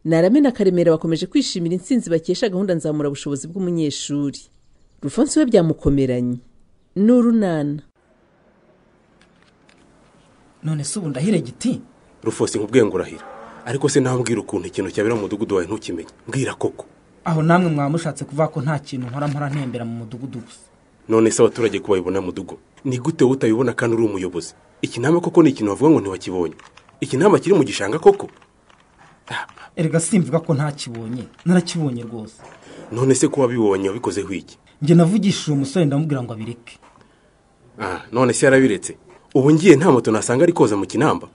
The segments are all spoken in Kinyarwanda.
Narame na Karemera bakomeje kwishimira intsinzi bakesha gahunda nzamura bushobozi bw'umunyeshuri rufonsi we byamukomeranye n'urunana none se ubu ndahire giti rufosi nkubwiye ngo urahira ariko se nawe mbwira ukuntu ikintu cyabera mu mudugudu wawe ntukimenye mbwira koko aho namwe mwaba mushatse kuvuga ko nta kintu nkora mpora ntembera mu mudugudu gusa none se abaturage ko bayibona mudugudu ni gute wowe utabibona kandi uri umuyobozi ikinama koko ni ikintu bavuga ngo ntiwakibonye ikinama kiri mu gishanga koko erega simvuga ko ntakibonye narakibonye rwose none se ko wabibonye wabikozeho iki njye navugishije uwo musore ndamubwira ngo abireke none se yarabiretse ubu ngiye nta moto nasanga ari koza mu kinamba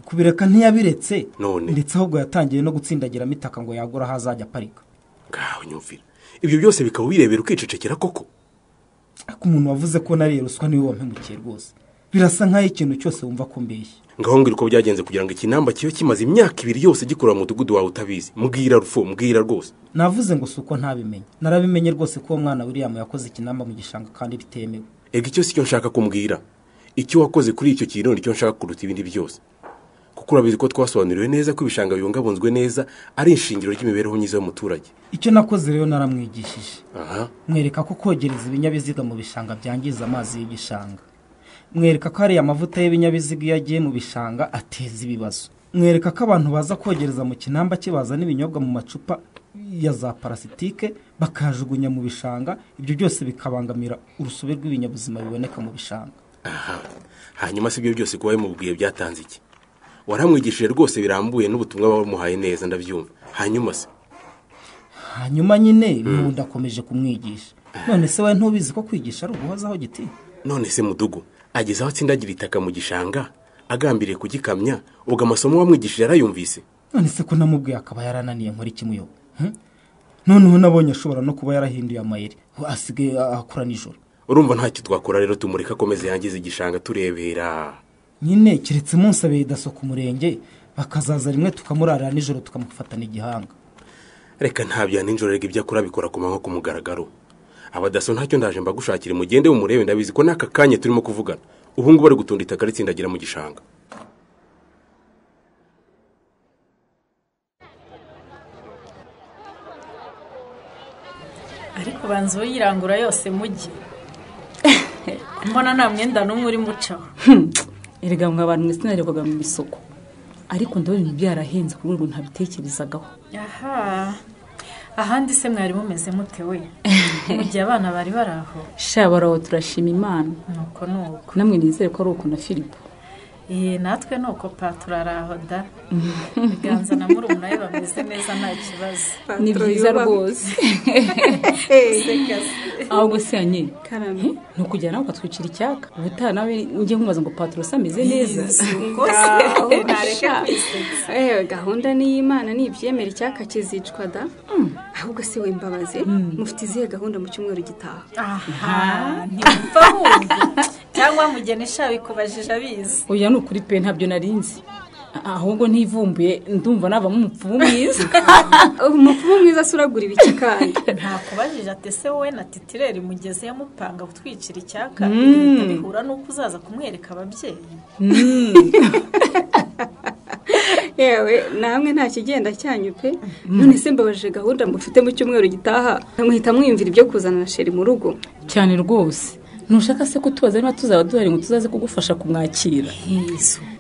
kubireka ntiyabiretse None. ndetse ahubwo yatangiye no gutsindagira amitaka ngo yagura aho azajya aparika ngaho nyumvira ibyo byose bikaba ubirebera ukicecekera koko ariko umuntu wavuze ko nariye ruswa niwe wampemukiye rwose birasa nk'aho ikintu cyose wumva ko mbeshya ngaho mbwira uko byagenze kugira ngo ikinamba kibe kimaze imyaka ibiri yose gikurura mu mudugudu wawe utabizi mbwira rufo mbwira rwose navuze ngo si uko ntabimenye narabimenye rwose ko uwo mwana william yakoze ikinamba mu gishanga kandi bitemewe ega icyo si cyo nshaka kumbwira icyo wakoze kuri icyo kintu nicyo nshaka kuruta ibindi byose kuko urabizi ko twasobanuriwe neza ko ibishanga bibungabunzwe neza ari ishingiro ry'imibereho myiza y'umuturage icyo nakoze rero naramwigishije aha mwereka ko kogereza ibinyabiziga mu bishanga byangiza amazi y'igishanga mwereka ko hariya amavuta y'ibinyabiziga iyo agiye mu bishanga ateza ibibazo mwereka ko abantu baza kogereza mu kinamba cye bazana ibinyobwa mu macupa ya za parasitike bakayajugunya mu bishanga ibyo byose bikabangamira urusobe rw'ibinyabuzima biboneka mu bishanga aha hanyuma si ibyo byose kuba bimubwiye byatanze iki waramwigishije rwose birambuye n'ubutumwa bamuhaye neza ndabyumva hanyuma se hanyuma nyine n'ubundi akomeje kumwigisha none se wowe ntubizi ko kwigisha ari uguhozaho giti none se mudugu ageze aho atsindagira itaka mu gishanga agambiriye kugikamya ubwo amasomo wamwigishije yarayumvise none se ko namubwiye akaba yarananiye nkora ikimuyobo noneho nabonye ashobora no kuba yarahinduye amayeri we asigaye akora nijoro urumva ntacyo twakora rero tumureka akomeze yangiza igishanga turebera nyine keretse umunsi abeye daso ku murenge bakazaza rimwe tukamurarira nijoro tukamufatana igihanga reka ntabya nijoro rega ibyo akora bikora ku manywa ku mugaragaro abadaso ntacyo ndaje mbagushakire mugende mumurebe ndabizi ko n'aka kanya turimo kuvugana ubu ngubu bari gutunda itaka ritsindagira mu gishanga ariko banza uyirangura yose mujye mbona nta mwenda n'umwe urimo ucaho erega mwa abantu mwese narebaga mu isoko ariko ndabona ibintu byarahenze ku rwego ntabitekerezagaho aha ahandi se mwari mumeze mute we mu gihe abana bari bari aho shabaraho turashima imana ni uko ni uko namwe nizere ko ari uko na filipo Iyi natwe ni uko pa turaraho da ibiganza na murumuna we bameze neza nta kibazo ni byiza rwose ahubwo se yanjye Karame. ni ukujya nawe ukatwicira icyaka ubutaha nawe njye nkubaza ngo patiro se ameze neza Sha. Eh, gahunda ni iy'imana ni ibyemera icyaka kizicwa da ahubwo si we mbabazi mufite izihe gahunda mu cyumweru gitaha aha ntibumva ahubwo cyangwa mugeni ishaka ikubajije abizi oya ni ukuri pe ntabyo narinzi A- ahubwo ntivumbuye ndumva navamo umupfumu mwiza umupfumu mwiza se uragura ibiki kandi ntakubajije ati ese wowe na titireri mugeze yamupanga gutwikira icyaka ibintu bihura n'uko uzaza kumwereka ababyeyi yewe namwe nta kigenda cyanyu pe none se mbabaje gahunda mufite mu cyumweru gitaha mwihita mwiyumvira ibyo kuzana na sheri mu rugo cyane rwose ntushaka se kutubaza niba tuzaba duhari ngo tuzaze kugufasha kumwakira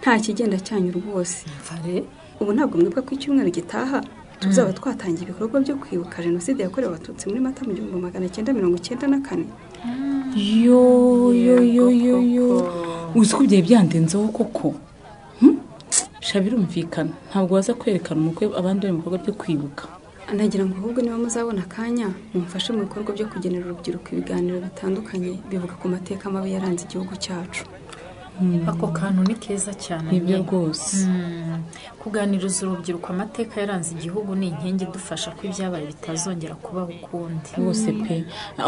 nta kigenda cyanyu rwose Vare, ubu ntabwo mwibuka ko icyumweru gitaha tuzaba twatangiye ibikorwa byo kwibuka jenoside yakorewe abatutsi muri mata mu gihumbi magana cyenda mirongo cyenda na kane yo yo yo yo yo uzi ko ibyo byandenzeho koko Hmm? sha birumvikana ntabwo waza kwerekana umukwe abandi bari mu bikorwa byo kwibuka nagira ngo ahubwo niba muzabona akanya mumfashe mu bikorwa byo kugenera urubyiruko ibiganiro bitandukanye bivuga ku mateka mabi yaranze igihugu cyacu ako kantu ni keza cyane nibyo rwose Mm, kuganiriza urubyiruko amateka yaranze igihugu ni inkingi idufasha ko ibyabaye bitazongera kubaho ukundi rwose pe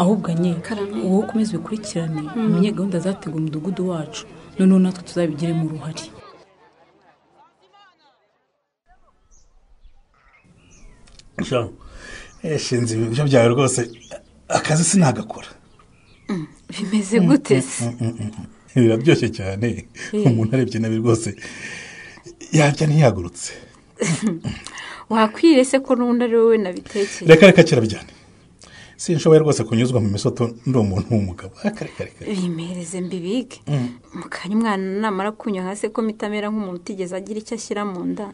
ahubwo nye Karame. wowe ukomeze ubikurikirane umenye gahunda zateguwe mu mudugudu wacu noneho natwe tuzabigiremo uruhare sha eshinze ibiryo byawe rwose akazi sinagakora bimeze gute se biraryoshye cyane umuntu arebye nabi rwose yabya ntiyagurutse wakwirese ko n'undi ari wowe nabitekeye reka reka kirabijyane sinshoboye rwose kunyuzwa mu misoto ndi umuntu w'umugabo reka reka reka bimereze mbibige mukanya umwana namara kunywa hasi ko mpita amera nk'umuntu utigeze agira icyo ashyira mu nda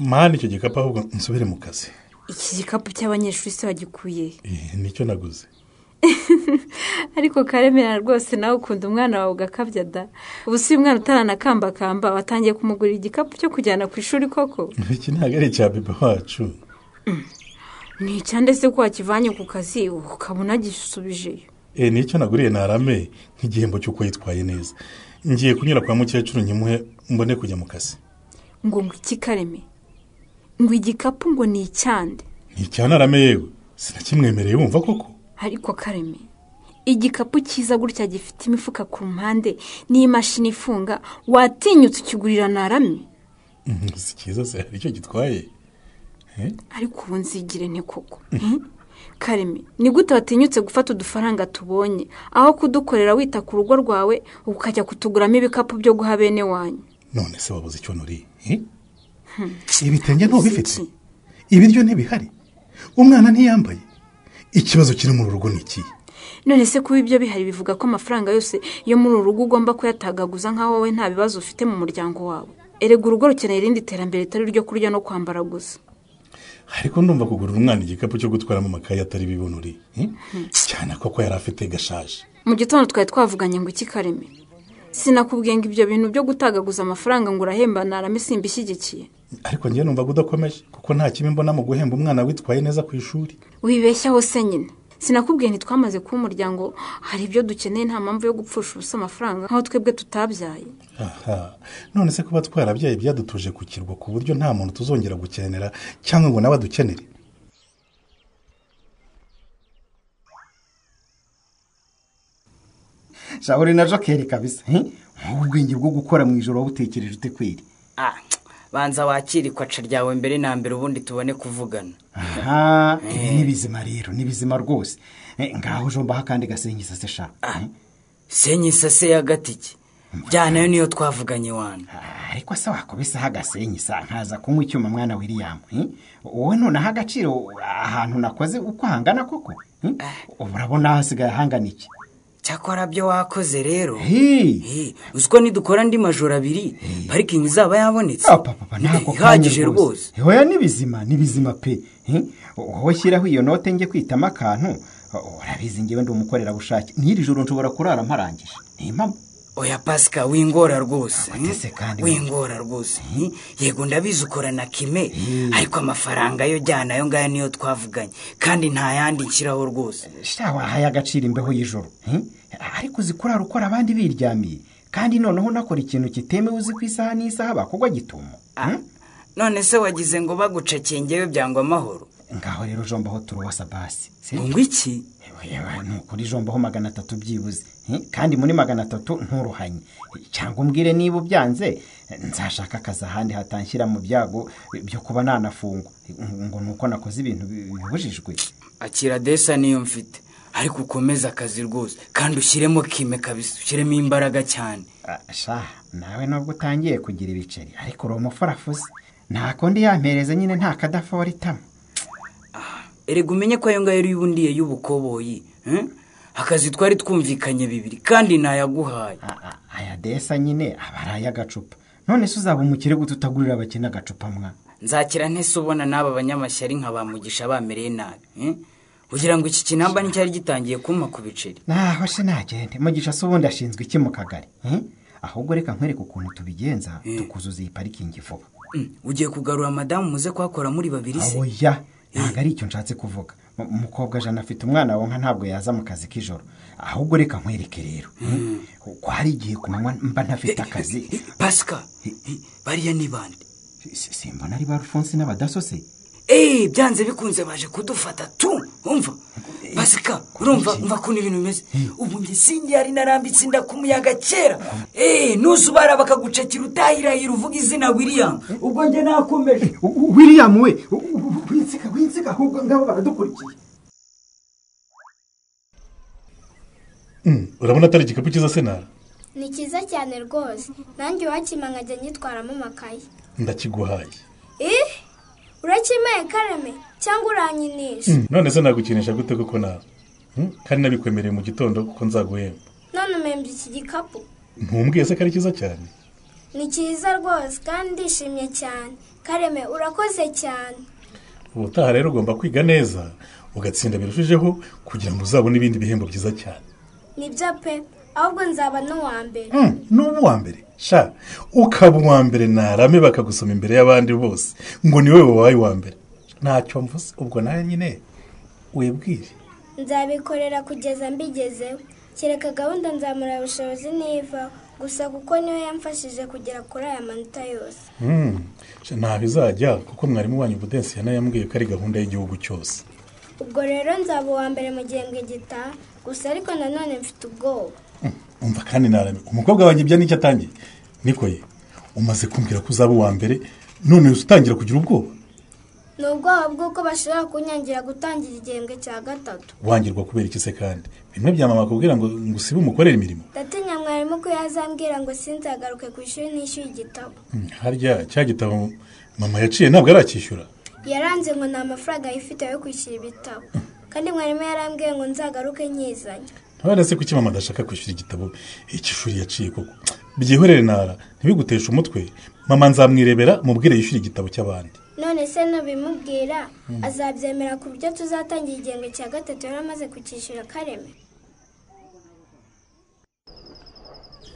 mpande icyo gikapu ahubwo nsubire mu kazi iki gikapu cy'abanyeshuri se wagikuye he? Eh, nicyo naguze ariko karemera rwose nawe ukunda umwana wawe ugakabya da ubu si umwana utaranakambakamba watangiye kumugurira igikapu cyo kujyana ku ishuri koko iki ntabwo ari icya bebe wacu nticyande se ko wakivanye ku kazi ukaba unagisubijeyo Eh, nicyo naguriye narame nk'igihembo cy'uko yitwaye neza ngiye kunyura kwa mukecuru nyimuhe mbone kujya mu kazi ngo ngo iki kareme ngo igikapu ngo ni icyande nticyanarame yewe sinakimwemereye wumva koko ariko kareme igikapu cyiza gutya gifite imifuka ku mpande n'imashini ifunga watinyutse ukigurira narame Mm, si cyiza se hari icyo gitwaye ariko ubu nzigire nte koko kareme ni gute watinyutse gufata udufaranga tubonye aho kudukorera wita ku rugo rwawe ukajya kutuguramo ibikapu byo guha bene wanyu none se wabuze icyo nuriye eh? ibitenge ntubifite ibiryo ntibihari umwana ntiyambaye ikibazo kiri mu rugo ni ikihe none se kuba ibyo bihari bivuga ko amafaranga yose yo muri uru rugo ugomba kuyatagaguza nk'aho wowe nta bibazo ufite mu muryango wawe erega urugo rukeneye irindi terambere ritari iryo kurya no kwambara gusa ariko ndumva kugurira umwana igikapu cyo gutwaramo amakaye atari bibonuriye eh? cyane koko yari afite gashaje mu gitondo twari twavuganye ngo iki kareme sinakubwiye ngo ibyo bintu byo gutagaguza amafaranga ngo urahemba narame simbishyigikiye ariko njye numvaga udakomeje kuko nta kibi mbona mu guhemba umwana witwaye neza ku ishuri wibeshyaho se nyine sinakubwiye ntitwamaze kuba umuryango hari ibyo dukeneye nta mpamvu yo gupfusha ubusa amafaranga nk'aho twebwe tutabyaye aha none se kuba twarabyaye byadutuje ku kirwa ku buryo nta muntu tuzongera gukenera cyangwa ngo nawe adukenere shahuri na jokeri kabisa he? nk'ubu ubwenge bwo gukora mu ijoro wabutekereje ute kweri Ah, banza wakire ikwaca ryawe mbere na mbere ubundi tubone kuvugana aha ibi ni bizima rero ni bizima rwose Eh, ngaho jombaho akandi gasengiza se sha Eh? senye isase y'agatike byanayo niyo twavuganye wana Ah, ariko se wakubisaho agasenyi sa nkaza kunywa icyuma mwana william eh? wowe nonaho agaciro ahantu nakoze uko hangana koko eh? ubu urabona hasigaye hangana iki cyakora byo wakoze rero Hey! Eh, uzi ko nidukora andi majoro abiri parikingi izaba yabonetse Ah, papa, papa, ntabwo ihagije kanya rwose hoya ni bizima ni bizima pe eh? wowe shyiraho iyo note njye kwitamo akantu Oh, urabizi ngewe ndi umukorerabushake n'iri joro nshobora kurara mparangije ni impamo oya pasika wingora rwose watese kandi wingora rwose yego ndabizi ukora na kime ariko amafaranga yo jyana ayo ngayo niyo twavuganye kandi ntayandikiraho rwose sha wahaye agaciro imbeho y'ijoro eh? ariko uzi kurara ukora abandi biryamiye kandi noneho unakora ikintu kitemewe uzi ku isaha n'isaha bakogwa gitumo Ah, none se wagize ngo bagucekeye ngewe byangwa amahoro ngaho rero jombaho turuwasa basi si ngo iki Yewe, ni ukuri jombaho magana atatu byibuze eh? kandi muri magana atatu nturuhanye cyangwa umbwire niba ubyanze nzashaka akazi ahandi hatanshyira mu byago byo kuba nanafungwa ngo ni uko nakoze ibintu bi- bibujijwe akira desa niyo mfite ariko ukomeze akazi rwose kandi ushyiremo kime kabisa ushyiremo imbaraga cyane Ah, sha nawe nubwo utangiye kugira ibiceri ariko uri umufarafuzi nta kundi yampereze nyine nta kadafora itama erega umenye ko ayo ngayo ari yubundiye y'ubukoboyi eh? akazi twari twumvikanye bibiri kandi nayaguhaye Ah, ah, aya desa nyine aba ari ay'agacupa none se uzaba umukire gute utagurira abakene agacupa mwa nzakira ntese ubona n'aba banyamashyari nka bamugisha bamereye nabi eh? ugira ngo iki kinamba nticyari gitangiye kumpa ku biceri naho se nagende mugisha se ubundi ashinzwe iki mu kagari eh? ahubwo reka nkwereke ukuntu tubigenza tukuzuza iyi parikingi vuba Mm, ugiye kugarura madamu muze kuhakora muri babiri se oya ntabwo ari icyo nshatse kuvuga Mu- umukobwa jana afite umwana wonka ntabwo yaza mu kazi k'ijoro ahubwo reka nkwereke rero eh? ko hari igihe ku manywa mba ntafite akazi Eh, pasika eh, bariya ni bande Si- simbona ari ba rufonsi n'abadaso se eee byanze bikunze baje kudufata tu umva basika urumva umva ukuntu ibintu bimeze ubu njye sinjye yari narambitse inda ku muyaga kera eee nuzubara bakagucakira utahirahira uvuga izina william ubwo njye nakomeje william we u- u- winsiga winsiga ahubwo ngabo baradukurikiye Mm, urabona atari igikapu cyiza senara ni cyiza cyane rwose nanjye wakima nkajya nyitwaramo amakaye ndakiguhaye urakimeye kareme cyangwa uranyinisha Mm, none se nagukinisha gute koko nawe Mm, kandi nabikwemereye mu gitondo kuko nzaguhemba none umembye iki gikapu ntumbwiye se ko ari cyiza cyane ni cyiza rwose kandi ndishimye cyane kareme urakoze cyane ubutaha rero ugomba kwiga neza ugatsinda birushijeho kugira ngo uzabone ibindi bihembo byiza cyane nibyo pe ahubwo nzaba n'uwa mbere Mm, n'uba uwa mbere sha ukaba uwa mbere narame bakagusoma imbere y'abandi bose ngo ni wowe wabaye uwa mbere ntacyo mvuze ubwo nawe nyine wibwire nzabikorera kugeza mbigezeho kereka gahunda nzamura ubushobozi niva gusa kuko niyo yamfashije kugera kuri aya manota yose Mm, sha, ntabwo izajya kuko mwarimu wanyu budensi yanayambwiye ko ari gahunda y'igihugu cyose ubwo rero nzaba uwa mbere mu gihembwe gitaha gusa ariko nanone mfite ubwoba umva kandi narame umukobwa wanjye ibyo nicyo atangiye niko ye umaze kumbwira ko uzaba uwa mbere none utangira kugira ubwoba ni ubwoba bw'uko bashobora kunyangira gutangira igihembwe cya gatatu wangirwa kubera iki se kandi bimwe bya mama akubwira ngo ngo usibe umukorere imirimo ndatinya mwarimu ko yazambwira ngo sinzagaruke ku ishuri nishyuye igitabo Mm, harya cya gitabo mama yaciye ntabwo aracyishyura yaranze ngo nta mafaranga yifite yo kwishyura ibitabo kandi mwarimu yarambwiye ngo nzagaruke nkizanye ntabwo se kuki mama adashaka kwishyura igitabo iki shuri yaciye koko byihorere nara ntibiguteshe umutwe mama nzamwirebera mubwire yishyure igitabo cy'abandi none se nubimubwira azabyemera ku buryo tuzatangira igihembwe cya gatatu yari amaze kukishyura kareme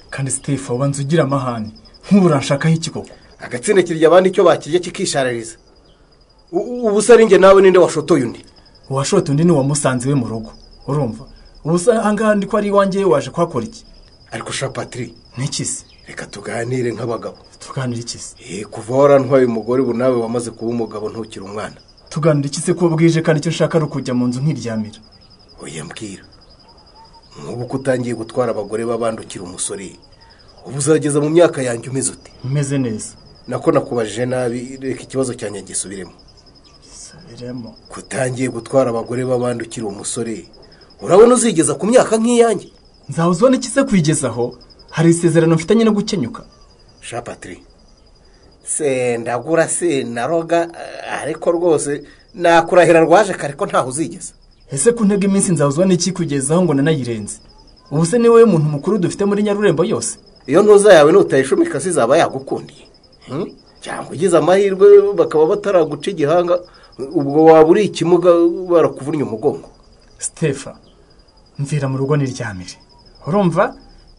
kandi sitefu ubanza ugira amahane nk'ubu uranshakaho iki koko agatsinda kirya abandi icyo bakirya kikisharariza U- ubu se ari njye nawe ninde washotoye undi uwashota undi ni uwamusanze we mu rugo urumva ubu se ahangaha ndi ko ari iwanjye we waje kuhakora iki ariko sha patiri n'iki se reka tuganire nk'abagabo tuganira iki se Eh, kuva warantwaye umugore ubu nawe wamaze kuba umugabo ntukiri umwana tuganira iki se ko bwije kandi icyo nshaka ari ukujya mu nzu nkiryamira oya mbwira nk'ubu ko utangiye gutwara abagore b'abandi ukiri umusore ubu uzageza mu myaka yanjye umeze uti umeze neza nako nakubajije nabi reka ikibazo cyanjye gisubiremo sabiremo kutangiye gutwara abagore b'abandi ukiri umusore urabona uzigeza ku myaka nk'iyanjye nzahuza ubona iki se kuyigezaho hari isezerano mfitanye no gukenyuka sha patiri se ndagura se naroga eh, ariko rwose nakurahira rwaje kare ko ntaho uzigeza ese ku ntego iminsi nzahuzwa n'iki kugezaho ngo nanayirenze ubu se ni wowe muntu mukuru dufite muri nyarurembo yose iyo ntuza yawe nutayishumika se izaba yagukundiye Hmm? cyangwa ugize amahirwe bakaba bataraguca igihanga ubwo waba uri ikimuga barakuvunnye umugongo sitefa mvira mu rugo n'iryamire urumva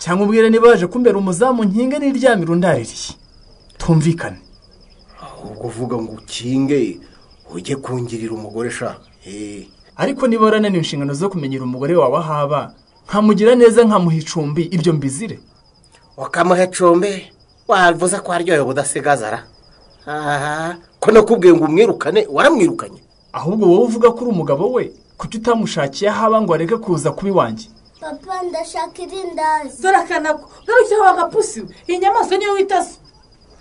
cyangwa ubwire niba waje kumbera umuzamu nkinge n'iryamire undaririye tumvikane ubwo uvuga ngo ukinge ujye kungirira umugore sha Eh, ariko niba warananiwe inshingano zo kumenyera umugore wawe aho aba nkamugira neza nkamuha icumbi ibyo mbizire ukamuha icumbi wavuze ko aryohewe udasigazara aha ko nakubwiye ngo umwirukane waramwirukanye ahubwo wowe uvuga ko uri umugabo we kuki utamushakiye aho aba ngo areke kuza kuba iwanjye papa ndashaka irindazi dore akanako ngarukira wa gapusi we iyi nyamaswa niyo wita so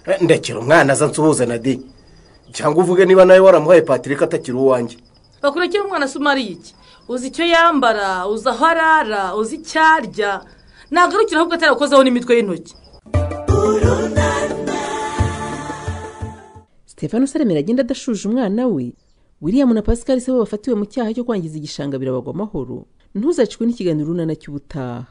Eh, ndekera umwana aza nsuhuze na di cyangwa uvuge niba nawe waramuhaye patrick atakiri uwanjye bakurikira umwana se umariye iki uzi icyo yambara uzi aho arara uzi icyo arya ntagarukira ahubwo atarakozaho n'imitwe y'intoki stefano saremera agenda adashuje umwana we william na pascal se bo bafatiwe mu cyaha cyo kwangiza igishanga birabagwa amahoro ntuzacikwe n'ikiganiro urunana cy'ubutaha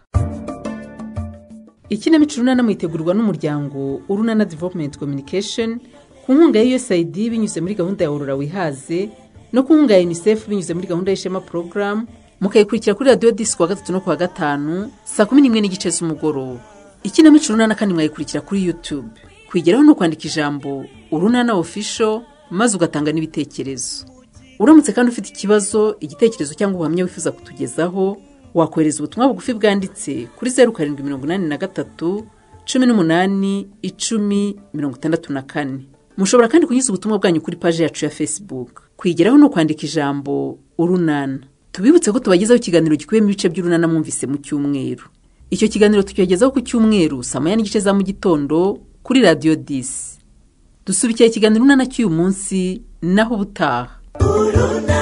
ikinamico urunana mwitegurwa n'umuryango urunana development communication ku nkunga ya usaid binyuze muri gahunda ya horora wihaze no ku nkunga ya unicef binyuze muri gahunda y'ishema porogaramu mukayikurikira kuri radiyo disi kuwa gatatu no kuwa gatanu saa kumi n'imwe n'igice z'umugoroba ikinamico urunana kandi mwayikurikira kuri youtube kwigeraho ni ukwandika ijambo urunana ofisho maze ugatanga n'ibitekerezo uramutse kandi ufite ikibazo igitekerezo cyangwa ubuhamya wifuza kutugezaho wakohereza ubutumwa bugufi bwanditse kuri zeru karindwi mirongo inani na gatatu cumi n'umunani icumi mirongo itandatu na kane mushobora kandi kunyuza ubutumwa bwanyu kuri paji yacu ya facebook kwigeraho ni ukwandika ijambo urunana tubibutse ko tubagezaho ikiganiro gikubiyemo ibice by'urunana mwumvise mu cyumweru icyo kiganiro tucyogezaho ku cyumweru saa moya n'igice za mu gitondo kuri radiyo disi dusubikira ikiganiro urunana cy'uyu munsi naho ubutaha uruna